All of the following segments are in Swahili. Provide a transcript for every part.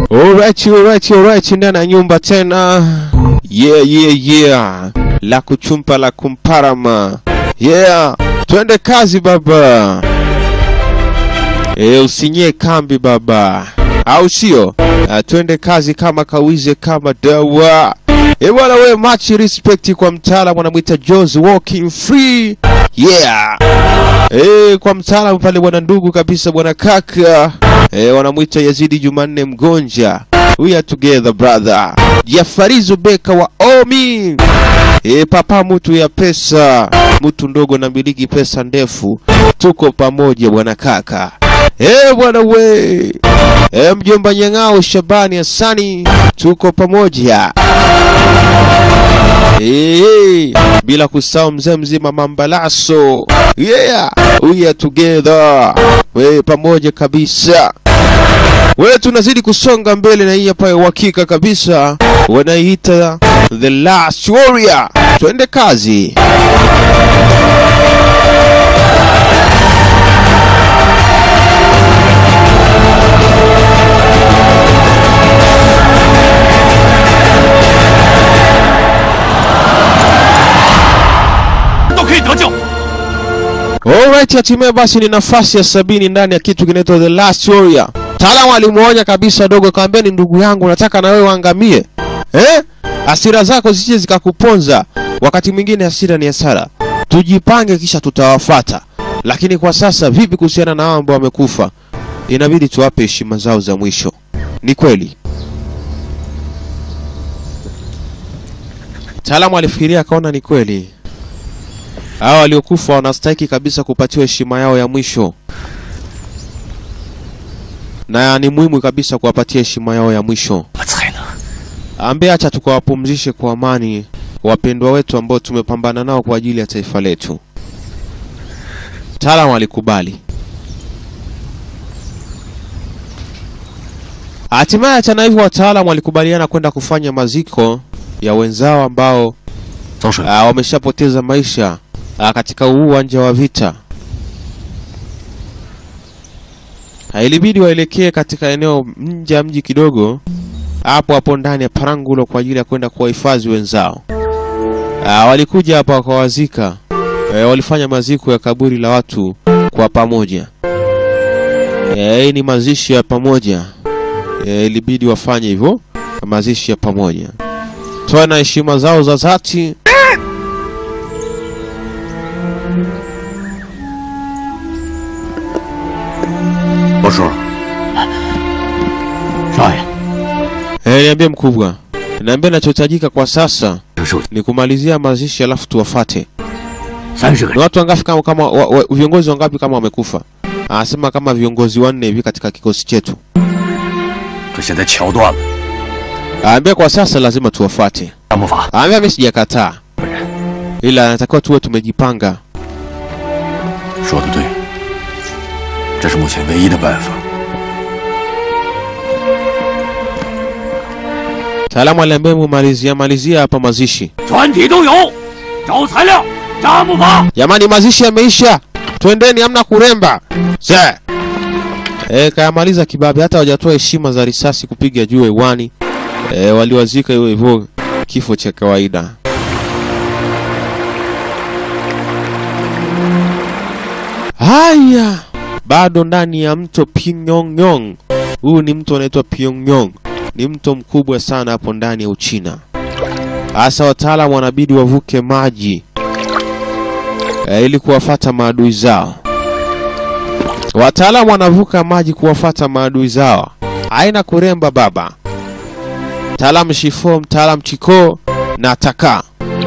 Alright, alright, alright, ndani ya nyumba tena. Yeah, yeah, yeah. La kuchumpa la kumparama. Yeah, twende kazi baba. E, usinyie kambi baba, au sio? Ah, Twende kazi kama kawize kama dawa. E bwana, we much respect kwa mtaalamu anamwita Jones walking free. Yeah. E, kwa mtaalamu pale bwana ndugu kabisa bwana kaka e, wanamwita Yazidi Jumanne Mgonja. We are together brother. Jafarizo Beka wa Omi. E, papa mtu ya pesa, mtu ndogo na miliki pesa ndefu, tuko pamoja bwana kaka. E bwana we, e, mjomba Nyang'ao Shabani Hasani, tuko pamoja. Hey, bila kusahau mzee mzima Mambalaso. Yeah, we are together. We pamoja kabisa. We tunazidi kusonga mbele na hii hapa ya uhakika kabisa. Wanaiita The Last Warrior. Twende kazi. Alright, hatimaye basi ni nafasi ya sabini ndani ya kitu kinaitwa The Last Warrior. Mtaalamu alimuonya kabisa dogo, kaambia ni ndugu yangu, nataka na wewe uangamie. Eh? Hasira zako zisije zikakuponza. Wakati mwingine hasira ni hasara. Tujipange kisha tutawafata. Lakini kwa sasa vipi kuhusiana na hao ambao wamekufa? Inabidi tuwape heshima zao za mwisho. Ni kweli. Mtaalamu alifikiria akaona ni kweli. Hao waliokufa wanastahiki kabisa kupatiwa heshima yao ya mwisho, na ni muhimu kabisa kuwapatia heshima yao ya mwisho. 我才能 Ambe acha tukawapumzishe kwa amani wapendwa wetu ambao tumepambana nao kwa ajili ya taifa letu. Mtaalamu alikubali. Hatimaye hata hivyo, wataalamu walikubaliana kwenda kufanya maziko ya wenzao ambao 走水。 Ah, wameshapoteza maisha ah, katika huu uwanja wa vita. Ah, Ilibidi waelekee katika eneo nje ya mji kidogo, hapo hapo ndani ya Parangulo kwa ajili ya kwenda kuwahifadhi wenzao. Ah, walikuja hapa wakawazika. Eh, walifanya maziko ya kaburi la watu kwa pamoja. Eh, hii ni mazishi ya pamoja. Eh, ilibidi wafanye hivyo, mazishi ya pamoja. Toa na heshima zao za dhati. 我叔，少爷， Eh, niambie mkubwa. Niambie nachohitajika kwa sasa 这手 ni kumalizia mazishi alafu tuwafate. 三十个 Ni 人， watu wangapi kama, kama wa, wa, viongozi wangapi kama wamekufa? Anasema kama viongozi wanne hivi katika kikosi chetu. 可现在桥断了， Aambia kwa sasa lazima tuwafate. 张木法 Aambia mimi sijakataa. 本人 Ila anatakiwa tuwe tumejipanga. 说的对，这是目前唯一的办法。 Taalamu aliambia mumalizia malizia hapa mazishi. 全体都有，找材料，扎木法。 Jamani, mazishi yameisha, twendeni, hamna kuremba. Ze e, kayamaliza kibabe, hata hawajatoa heshima za risasi kupiga juu hewani. E, waliwazika hivyo hivyo, kifo cha kawaida. Haya, bado ndani ya mto Pyongyang. Huu ni mto unaitwa Pyongyang, ni mto mkubwa sana hapo ndani ya Uchina. Hasa wataalamu wanabidi wavuke maji eh, ili kuwafata maadui zao. Wataalamu wanavuka maji kuwafata maadui zao, haina kuremba baba. Mtaalamu Shifo, mtaalamu Chiko na Taka.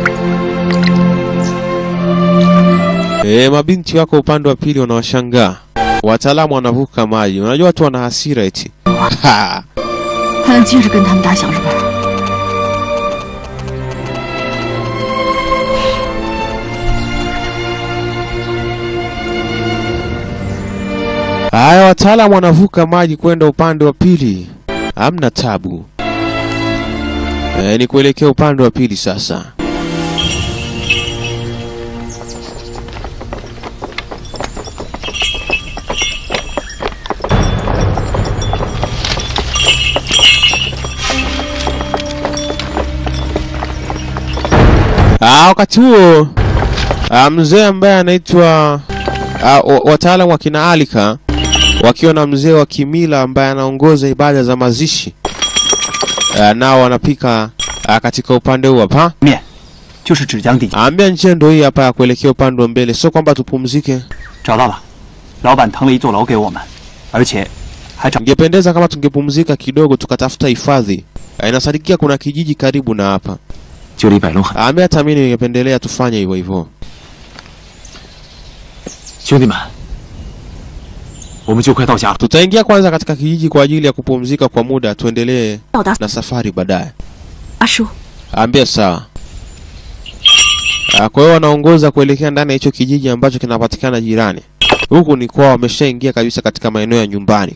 E, mabinti wako upande wa pili wanawashangaa. Wataalamu wanavuka maji, unajua watu wana hasira eti. Ha. 还能接着跟他们打小是吧？ Haya, wataalamu wanavuka maji kwenda upande wa pili, hamna tabu. E, ni kuelekea upande wa pili sasa. Ah, wakati huo ah, mzee ambaye anaitwa ah, wa- wataalamu wa kina Alika wakiwa na mzee wa kimila ambaye anaongoza ibada za mazishi ah, nao wanapika ah, katika upande huu hapa. 面就是芷江地界， Ambia njia ndo hii hapa ya kuelekea upande wa mbele, sio kwamba tupumzike. 找到了。老板腾了一座楼给我们，而且还找 Ingependeza kama tungepumzika kidogo tukatafuta hifadhi. Ah, Inasadikia kuna kijiji karibu na hapa. 就离百龙很。 Ambia hata mimi ningependelea tufanye hivyo hivyo. 兄弟们，我们就快到家了。 Tutaingia kwanza katika kijiji kwa ajili ya kupumzika kwa muda, tuendelee 到达 na safari baadaye. 阿叔， Ambia sawa. Ah, Kwa hiyo wanaongoza kuelekea ndani ya hicho kijiji ambacho kinapatikana jirani. Huku ni kwao, wameshaingia kabisa katika maeneo ya nyumbani.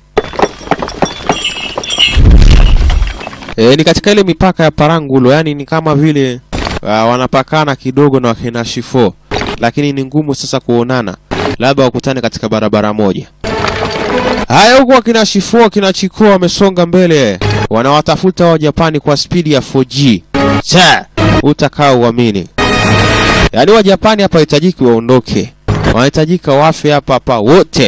E, ni katika ile mipaka ya Parangulo, yani ni kama vile uh, wanapakana kidogo na wakina Shifo, lakini ni ngumu sasa kuonana, labda wakutane katika barabara moja. Haya, huku wakina Shifo wakina Chiko wamesonga mbele, wanawatafuta wa Japani kwa spidi ya 4G. Cha, utakao uamini. Yaani wa Japani hapa hitajiki waondoke, wanahitajika wafe hapa hapa wote.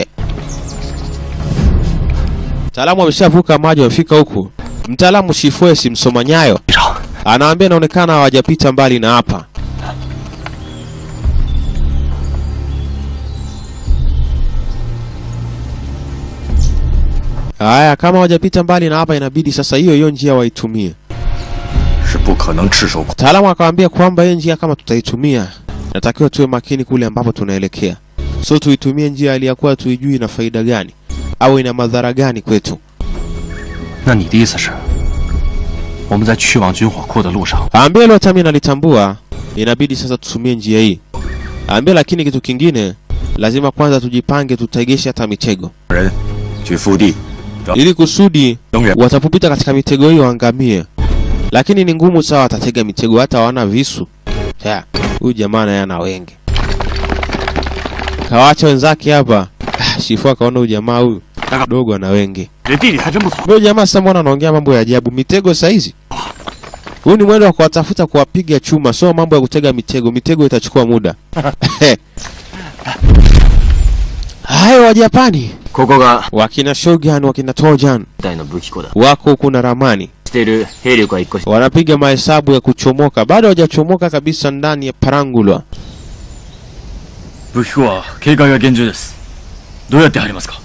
Mtaalamu ameshavuka maji, wamefika huku. Mtaalamu Shifue si msoma nyayo, anaambia inaonekana hawajapita mbali na hapa. Haya, kama hawajapita mbali na hapa, inabidi sasa hiyo hiyo njia waitumie. 是不可能赤手空。 Mtaalamu akamwambia kwamba hiyo njia kama tutaitumia, natakiwa tuwe makini kule ambapo tunaelekea, so tuitumie njia aliyakuwa tuijui ina faida gani au ina madhara gani kwetu. 那你的意思是，我们在去往军火库的路上， Aambia hilo hata mimi nalitambua, inabidi sasa tutumie njia hii. Aambia lakini kitu kingine, lazima kwanza tujipange, tutegeshe hata mitego, 人去腹地 ili kusudi 等人 watapopita katika mitego hiyo waangamie. Lakini ni ngumu sawa, watatega mitego hata hawana visu. Ya, huyu jamaa naye ana wenge, kawacha wenzake hapa. Ah, Shifu akaona huyu jamaa huyu dogo ana wenge. 这地理还真不错。 Huyu jamaa sasa, mbona anaongea mambo ya ajabu? Mitego saizi huu ni mwendo wa kuwatafuta kuwapiga chuma, sio mambo ya kutega mitego. Mitego itachukua muda. Hayo wa Japani ここが wakina Shogun, wakina Tojan 大の武器庫だ wako huku na ramani している兵力は一個し wanapiga mahesabu ya kuchomoka, bado hawajachomoka kabisa ndani ya Parangulwa. 武器庫は警戒が厳重です。どうやって入りますか。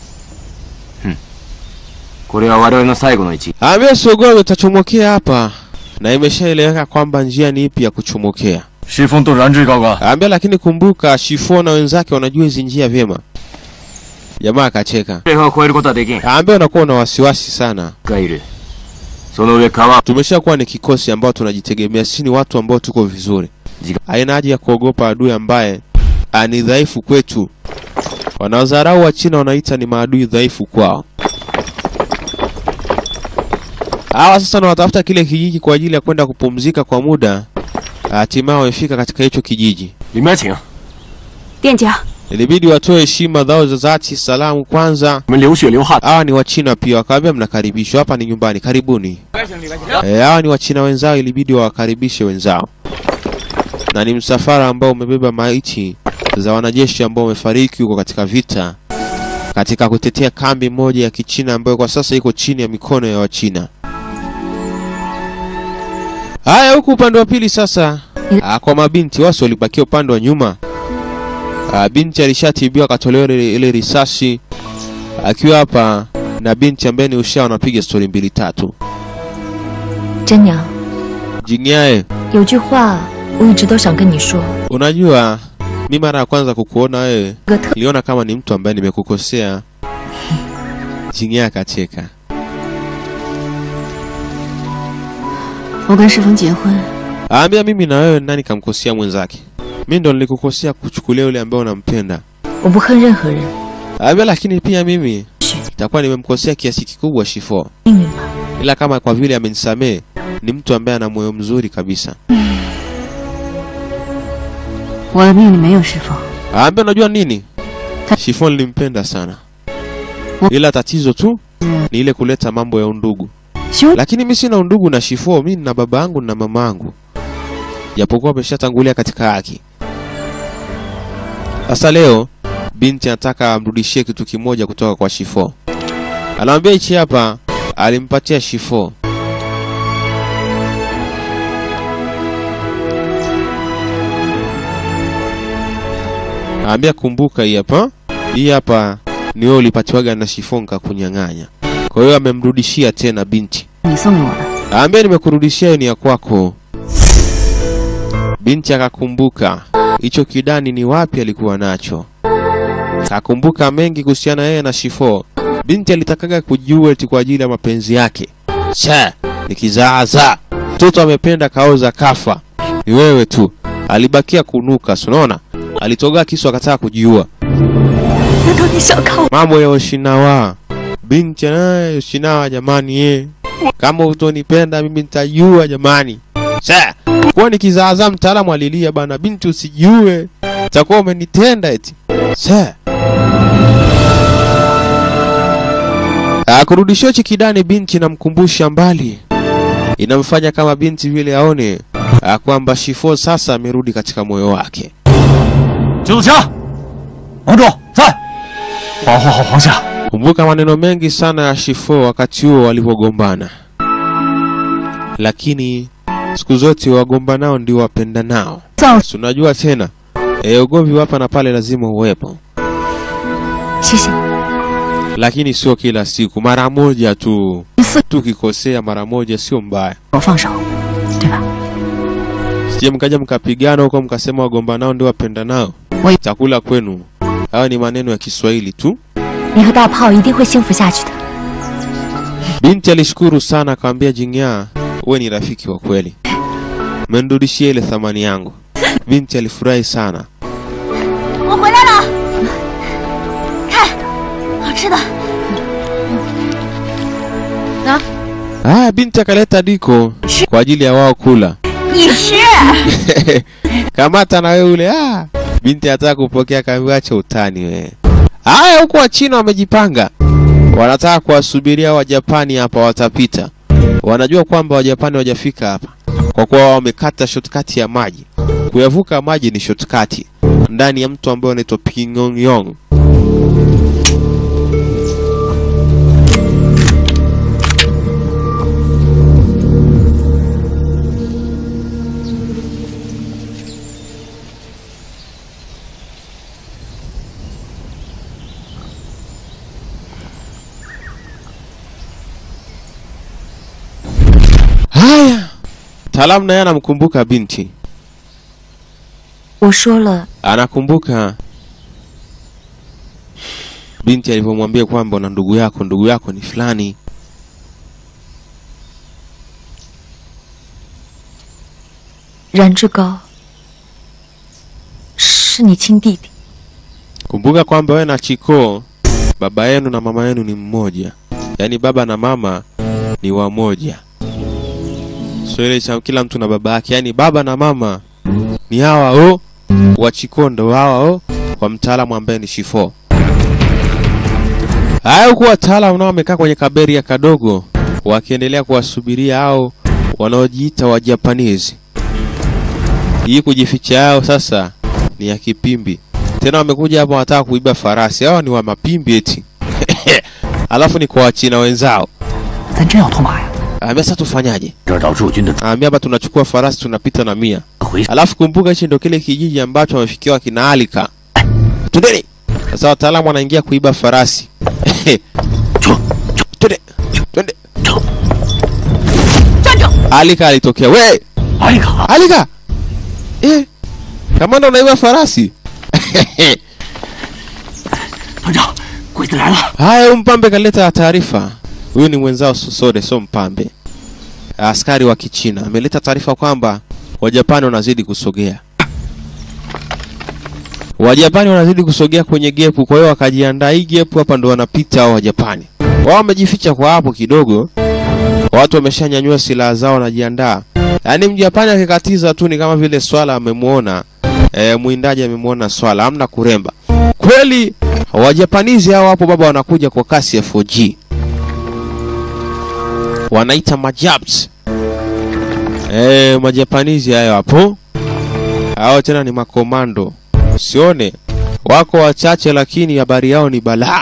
これは我々の最後の一 Ambia Sogogo utachomokea hapa, na imeshaeleweka kwamba njia ni ipi ya kuchomokea. シフォンとランジュイガオが Ambia lakini kumbuka, Shifo na wenzake wanajua hizi njia vyema. Jamaa akacheka. 平和を超えることはできん Ambia unakuwa na wasiwasi sana. がいるその上川 Tumeshakuwa ni kikosi ambao tunajitegemea, si ni watu ambao tuko vizuri. Jiga- Haina haja ya kuogopa adui ambaye ah, ni dhaifu kwetu. Wanaodharau wa China wanaita ni maadui dhaifu kwao. Hawa sasa wanatafuta kile kijiji kwa ajili ya kwenda kupumzika kwa muda. Hatimaye wamefika katika hicho kijiji. 里面请店家， Ilibidi watoe heshima zao za dhati, salamu kwanza. 我们流血流汗 Hawa ni Wachina pia, wakawaambia mnakaribishwa, hapa ni nyumbani, karibuni. Eh, hawa ni Wachina wenzao, ilibidi wawakaribishe wenzao, na ni msafara ambao umebeba maiti za wanajeshi ambao wamefariki huko katika vita, katika kutetea kambi moja ya Kichina ambayo kwa sasa iko chini ya mikono ya Wachina. Haya, huku upande wa pili sasa, ah, kwa mabinti wasi walibakia upande wa nyuma. Ah, binti alishatibiwa akatolewa ile, ile risasi akiwa hapa na binti ambaye ni usha wanapiga stori mbili tatu. 真娘， Jinyae, 有句话我一直都想跟你说。 unajua mi mara ya kwanza kukuona wewe 个特 niliona kama ni mtu ambaye nimekukosea. Jinyae akacheka. 我跟世峰结婚， Aambia mimi na wewe nani kamkosea mwenzake? Mi ndo nilikukosea kuchukulia yule ambaye unampenda. 我不恨任何人， Aambia lakini pia mimi 是 itakuwa nimemkosea kiasi kikubwa Shifo, 命运吧。 ila kama kwa vile amenisamehe ni mtu ambaye ana moyo mzuri kabisa. 我的命里没有世峰， Aambia unajua nini? Ta- Shifo nilimpenda sana, Wa- ila tatizo tu 是 ni ile kuleta mambo ya undugu. 兄 Lakini mi sina undugu na Shifo, mi nina baba yangu na mama yangu. japokuwa ameshatangulia katika haki. Sasa leo binti anataka amrudishie kitu kimoja kutoka kwa Shifo. Anamwambia hichi hapa, alimpatia Shifo. Anambia kumbuka, hii hapa, hii hapa ni wewe ulipatiwaga na Shifo nikakunyang'anya. Kwa hiyo amemrudishia tena binti. 你送给我的， Ambia nimekurudishia ni ya kwako. Binti akakumbuka hicho kidani ni wapi alikuwa nacho. Akakumbuka mengi kuhusiana yeye na Shifo. Binti alitakaga kujua eti kwa ajili ya mapenzi yake. Cha, ni kizaazaa. Mtoto amependa kaoza kafa. Ni wewe tu. Alibakia kunuka, si unaona? Alitoga kisu akataka kujiua. 难道你想看我？ Mambo ya Oshinawa. Binti naye Oshinawa jamani ye. Kama utonipenda mimi nitajua jamani. Sa, kwa nikizaazaa mtaalamu alilia bana binti usijiue. Utakuwa umenitenda eti. Sa. Akurudishia chikidani binti namkumbusha mbali. Inamfanya kama binti vile aone ah, kwamba Shifo sasa amerudi katika moyo wake. 九子强，王主在，保护好皇下。 Kumbuka maneno mengi sana ya Shifo wakati huo walivyogombana, lakini siku zote wagombanao ndio wapendanao. 造， Si unajua tena e, ugomvi wa hapa na pale lazima uwepo, 谢谢。 lakini sio kila siku, mara moja tu. 一次 Tukikosea mara moja sio mbaya, 我放手，对吧？ sije mkaja mkapigana huko mkasema wagombanao ndio wapendanao. Wai- Chakula kwenu, hayo ni maneno ya Kiswahili tu. 你和大炮一定会幸福下去的。 Binti alishukuru sana, akamwambia Jing'aa, wewe ni rafiki wa kweli, umenirudishia ile thamani yangu. Binti alifurahi sana. 我回来了，看，好吃的。拿， Haya, binti akaleta diko kwa ajili ya wao kula. 你吃。 Kamata na wewe ule. Ah, binti anataka kupokea, kaambiwa acha utani wewe. Haya, huku Wachina wamejipanga, wanataka kuwasubiria Wajapani hapa watapita. Wanajua kwamba Wajapani wajafika hapa kwa kuwa wao wamekata shortcut ya maji. Kuyavuka maji ni shortcut ndani ya mto ambao unaitwa Pyongyang. Haya, mtaalamu naye anamkumbuka binti, 我说了， anakumbuka binti alivyomwambia kwamba una ndugu yako, ndugu yako ni fulani. 冉志高是你亲弟弟， Kumbuka kwamba wewe na Chiko baba yenu na mama yenu ni mmoja, yaani baba na mama ni wamoja, sio ile cha kila mtu na baba yake, yaani baba na mama ni hawa o wa Chiko ndo hawa o wa mtaalamu ambaye ni Shifo. Haya, huku wataalamu nao wamekaa kwenye kaberia kadogo wakiendelea kuwasubiria hao wanaojiita wa Japanese. Hii kujificha yao sasa ni ya kipimbi tena wamekuja hapa wanataka kuiba farasi. Hawa ni wa mapimbi eti. Alafu ni kwa wachina wenzao. 咱真要脱马呀？ Ambia sasa tufanyaje? 这儿到驻军的 Ambia hapa tunachukua farasi tunapita na mia. 回 Alafu kumbuka hichi ndio kile kijiji ambacho wamefikiwa kina Alika. Twendeni. Sasa wataalamu wanaingia kuiba farasi. Twende. Twende. Alika alitokea. We, 阿丽卡， Alika. Eh. Kamanda unaiba farasi. 团长，鬼子来了！ Haya, huyu mpambe kaleta taarifa. Huyu ni mwenzao Sosode, sio mpambe, askari wa Kichina ameleta taarifa kwamba Wajapani wanazidi kusogea. Wajapani wanazidi kusogea kwenye gepu, kwa hiyo wakajiandaa. Hii gepu hapa ndo wanapita hao Wajapani. Wao wamejificha kwa hapo kidogo, watu wameshanyanyua silaha zao, wanajiandaa. Yaani Mjapani akikatiza tu ni kama vile swala amemwona e, mwindaji amemwona swala, hamna kuremba kweli. Wajapanizi hao hapo baba wanakuja kwa kasi ya 4G, wanaita majabs. Eh, majapanizi hayo hapo hao tena ni makomando, sione wako wachache, lakini habari yao ni balaa.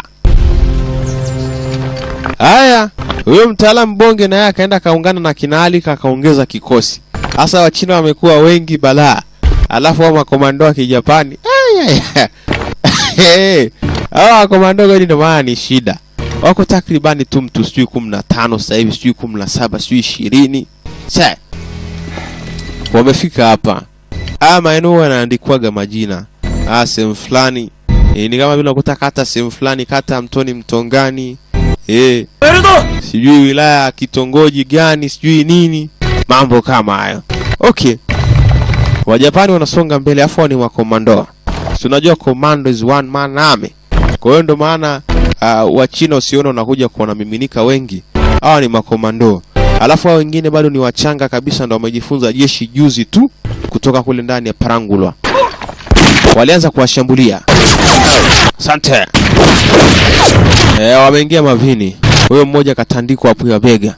Haya, huyo mtaalamu bonge naye akaenda kaungana na kina Ali kakaongeza kikosi. Hasa Wachina wamekuwa wengi balaa, alafu hao makomando wa Kijapani Aya, Hey, hawa makomando kweli ndio maana ni shida. Wako takribani tu mtu sijui kumi na tano sasa hivi, sijui kumi na saba sijui ishirini Sa wamefika hapa. Haya maeneo yanaandikwaga majina. Ah, sehemu fulani e, ni kama vile unakuta kata sehemu fulani, kata ya Mtoni Mtongani e, sijui wilaya ya kitongoji gani sijui nini, mambo kama hayo. Okay, Wajapani wanasonga mbele, afu hao ni makomando. Si unajua commando is one man army. Kwa hiyo ndo maana uh, Wachina usiona unakuja kuona miminika wengi, hawa ni makomando. Alafu hao wengine bado ni wachanga kabisa, ndo wamejifunza jeshi juzi tu kutoka kule ndani ya Parangulwa. Walianza kuwashambulia. Asante. Eh, wameingia mavini. Huyo mmoja katandikwa hapo ya bega.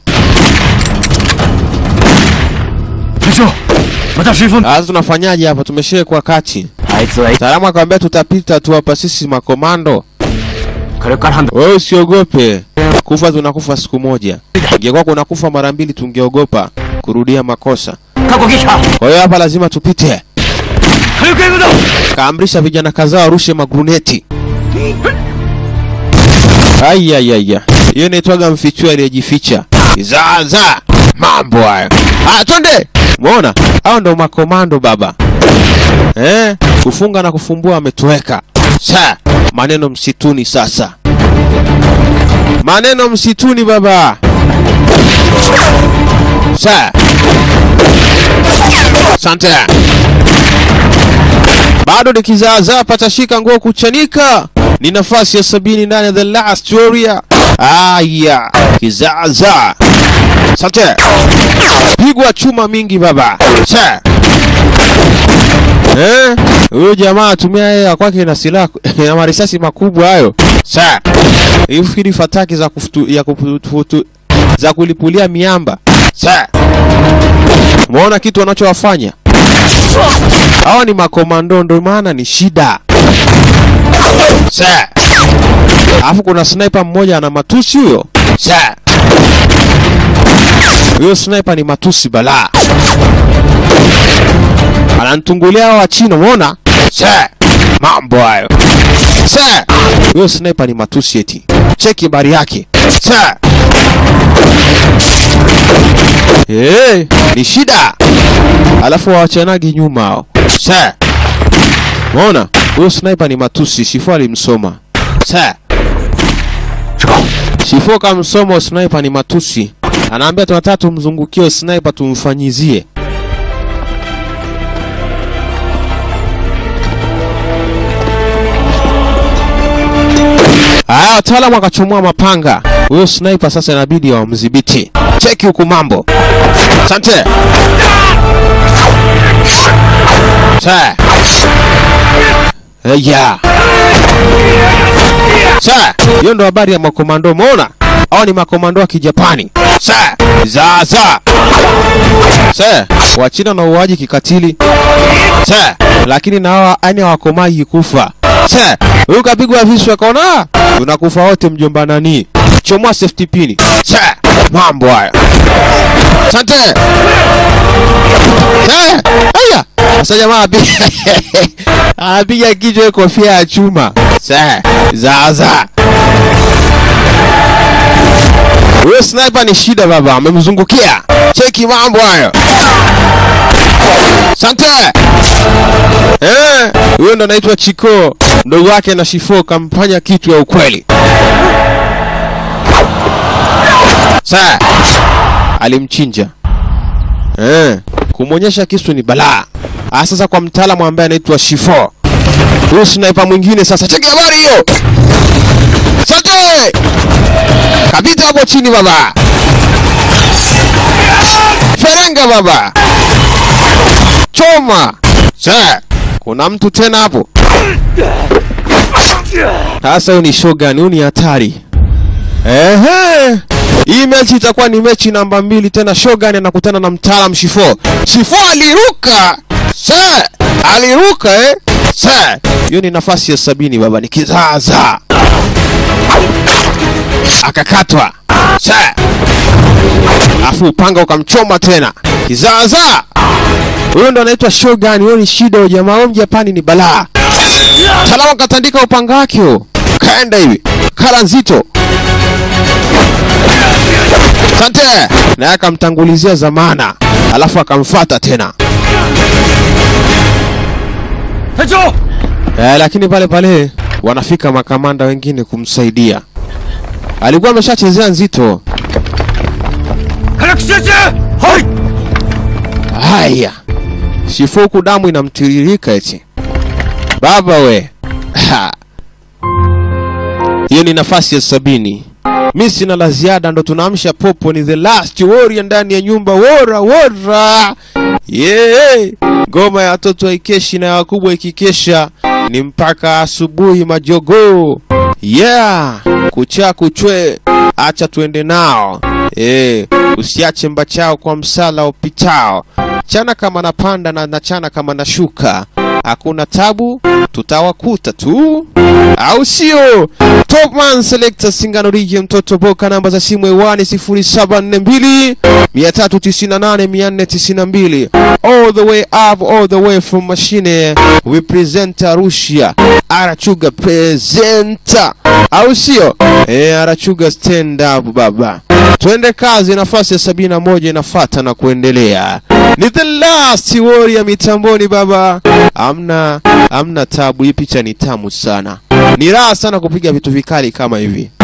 隊長またシーフォン Sasa tunafanyaje hapa? Tumeshawekwa kati. あいつは Salama akamwambia tutapita tu hapa sisi makomando. これから判断 Wewe usiogope. Kufa tunakufa siku moja. Ingekuwa kuna kufa mara mbili tungeogopa kurudia makosa. 過去撃破 Kwa hiyo hapa lazima tupite. 火力援護だ Kaamrisha vijana kadhaa warushe magruneti. Ayayaya, hiyo inaitwaga mfichua aliyejificha. Zaza, mambo hayo. Ah, twende. Umeona? Hao ndo makomando baba. Eh, kufunga na kufumbua ametoweka. Sa, maneno msituni sasa. Maneno msituni baba. Sa. Asante. Bado ni kizaazaa patashika nguo kuchanika. Ni nafasi ya sabini ndani ya The Last Warrior. Aya, kizaazaa. Asante. Pigwa chuma mingi baba. Sa. Eh, huyo jamaa atumia yeye ya kwake na silaha na marisasi makubwa hayo. Sa. Ifikiri fataki za kufutu, ya kufutu, za kulipulia miamba. Sa. Umeona kitu wanachowafanya? Hawa ni makomando, ndo maana ni shida. Sa. Alafu kuna sniper mmoja ana matusi huyo. Sa. Huyo sniper ni matusi balaa. Ananitungulia hawa wa China, umeona? Sa. Mambo hayo. Sa. Huyo sniper ni matusi eti. Cheki habari yake. Sa. Eh, ni shida. Alafu hawachanagi nyuma hao. Sa. Umeona? Huyo sniper ni matusi, Shifo alimsoma. Sa. Shifo kamsoma sniper ni matusi. Anaambia tunataka tumzungukie sniper tumfanyizie. Aya, wataalamu wakachomoa mapanga. Huyo sniper sasa inabidi wamdhibiti. Cheki huku mambo. Asante. Sa. Eya. Sa. Hiyo ndo habari ya makomando. Umeona? Hao ni makomando wa Kijapani. Sa. Za za. Sa. Wachina na uaji kikatili. Sa. Lakini na hawa yani hawakomai kufa. Sa. Huyu kapigwa visu akaona "Ah, tunakufa wote mjomba nani. Chomoa safety pin. Sa. Mambo haya. Asante. Eh, Aya. Sasa jamaa apiga anapiga kichwa kofia ya chuma. Sa. Za za. Huyo sniper ni shida baba, amemzungukia. Cheki mambo hayo. Sante. Eh, huyo ndo anaitwa Chiko. Mdogo wake na Shifo kamfanya kitu ya ukweli. Sa. Alimchinja. Eh, kumwonyesha kisu ni balaa. Ah, sasa kwa mtaalamu ambaye anaitwa Shifo. Huyu sniper mwingine sasa. Cheki habari hiyo. Sante. Kapita hapo chini baba. Ferenga baba. Choma. Sa. Kuna mtu tena hapo. Sasa huyu ni Shogun, huyu ni hatari. Ehe. Hii mechi itakuwa ni mechi namba mbili tena. Shogun anakutana na mtaalam Shifo. Shifo aliruka. Sa. aliruka eh? Sa, hiyo ni nafasi ya sabini baba, ni kizaza. Akakatwa. Sa. Afu upanga ukamchoma tena. Kizaza. Huyo ndo anaitwa Shogun, huyo ni shida huyo jamaa, huyo Mjapani ni balaa. Salama katandika upanga wake huo. Kaenda hivi. Kala nzito. Asante. Naye akamtangulizia zamana, alafu akamfata tena. 隊長 Eh, lakini pale pale wanafika makamanda wengine kumsaidia. Alikuwa ameshachezea nzito. 早く集中はい Haya, shifuku damu inamtiririka eti. Baba we, Ha. hiyo ni nafasi ya sabini. Mi sina la ziada, ndo tunaamsha popo. Ni the last warrior ndani ya nyumba. Wora wora, yeah. Ngoma ya watoto haikeshi na ya wakubwa ikikesha ni mpaka asubuhi majogoo. Yeah, kucha kuchwe, acha tuende nao. Eh, usiache mbachao kwa msala upitao. Chana kama napanda na nachana kama nashuka. Hakuna tabu, tutawakuta tu, au sio? Topman Selector Singano Rigi, mtoto Boka, namba za simu hewani 0742 398 492. All the way up, all the way from machine. We present Arusha. Arachuga presenter, au sio? Eh, Arachuga stand up baba. Twende kazi, nafasi ya sabini na moja inafata na kuendelea. Ni the last warrior mitamboni baba. Amna amna tabu, hii picha ni tamu sana. Ni raha sana kupiga vitu vikali kama hivi.